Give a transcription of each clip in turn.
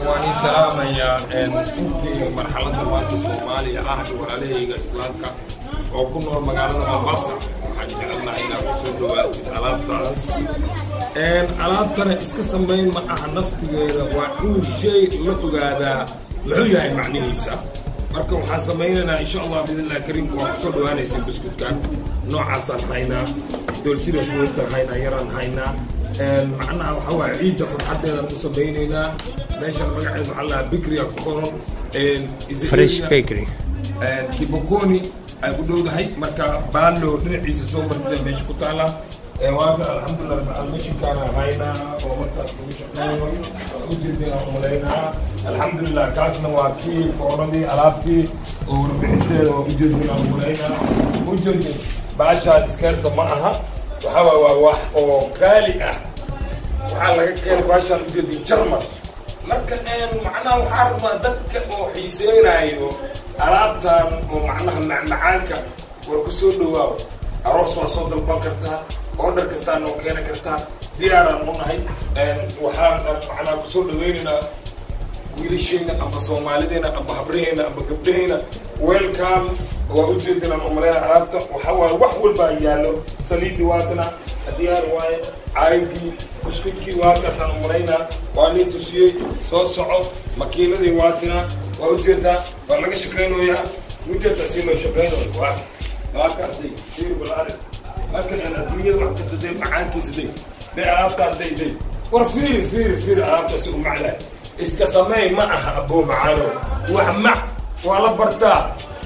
waan ii salaamayaa intii marxaladda maanta soomaaliya ah iyo walaalahayga islaamka oo ku nool magaalada mombasa waxaan jecelnahay inaad kusoo dhawaatid alaabtaas alaabtana iska samayn ma aha naftigeeda waa in shay la ogaadaa muxuu yahay macnihiisa marka waxaan samaynaynaa insha allah biidnillahi kariimka waa kusoo dhawaanaysa buskudkan noocaasaan haynaa doolshidaas weyntaan haynaa yaraan haynaa macnaha waxaa waaya ciidda farxaddeedaan u samaynaynaa meeshan magaceed waxaa lahaa bikriga ku qoran fresh bakery kibokoni ay ku dhowdahay marka baalo dhinaciisa soo martida meesha ku taala waaka alxamdulilah macalmashinkaana haynaa oo markaas lagu shaqeeyo ujeedinaa umalaynaa alxamdulilah kaasna waa kii fooradii alaabtii oo warbixinteeda waa ujeedinaa umalaynaa ujeedin baashaan iskeersa ma aha waxaa waa waa wax oo qaali ah waxaa laga keenay baashaan ujeedin jarmal marka macnaha waxaa rabaa dadka oo xiiseynayo alaabtan oo macnaha macmacaanka war ku soo dhawaaw aroos waa soo dalban kartaa order kastaa noo keena kartaa diyaaraan u nahay waxaan macnaha kusoo dhaweynaynaa wiilashayna amba soomaalideena amba habraheyna amba gabdhaheyna welcome waa ujeedinaan umaleyna alaabta waxaa waaye wax walbaa yaallo saliidii waatana diyaar waaye caagii buskudkii waakaasaan umalaynaa waa nin tusiyey soo soco makiinadii waatina waa ujeedaa waa laga shaqaynayaa ujeedaa si loo shaqaynayo waa waakaas day fiir balaare markan aan adduunyada wax kasta day macaankiisa day day alaabtaan day day war fiiri fiiri fiiri alaabtaasi u macdaa iska sameey ma aha aboo macaano wax mac waa la bartaa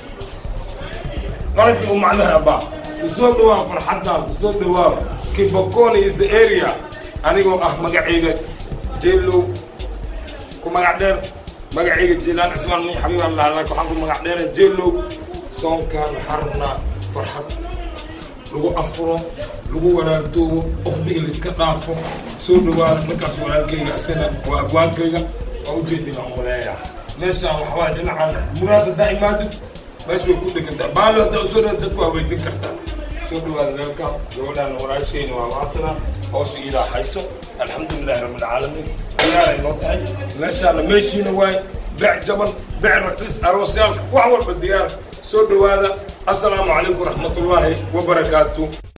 qaladii u macnaha abaa kusoo dhawaa farxaddan kusoo dhawaa kibokon is the area anigoo ah magacayga jeelow ku magac dheer magacayga jeelaan cismaan mi xabiib allah laakin waxaan ku magac dheera jeelow soonkaan waxaa rabnaa farxad lagu afuro lagu wanaagtoobo uqdiga laiska dhaafo soo dhawaada ninkaas walaalkayga isana waa agwaankayga waa ujeedina umaleeya meeshaan waxawaa dhinacan muraad haddaa imaadid meesha way ku dhegantaa baalo haddaa usoo dhawa dadku waa weydin kartaa soo dhawaada weelka gabadhaan walaashayna waa waatana hoos iidaa hayso alxamdulilahi rabbilcaalamiin diyaaray noo tahay meeshaana meeshiina waay bec jaban bec raqiis aroosyaalka wax walba diyaar soo dhawaada assalaamu calaykum waraxmatullaahi wabarakaatu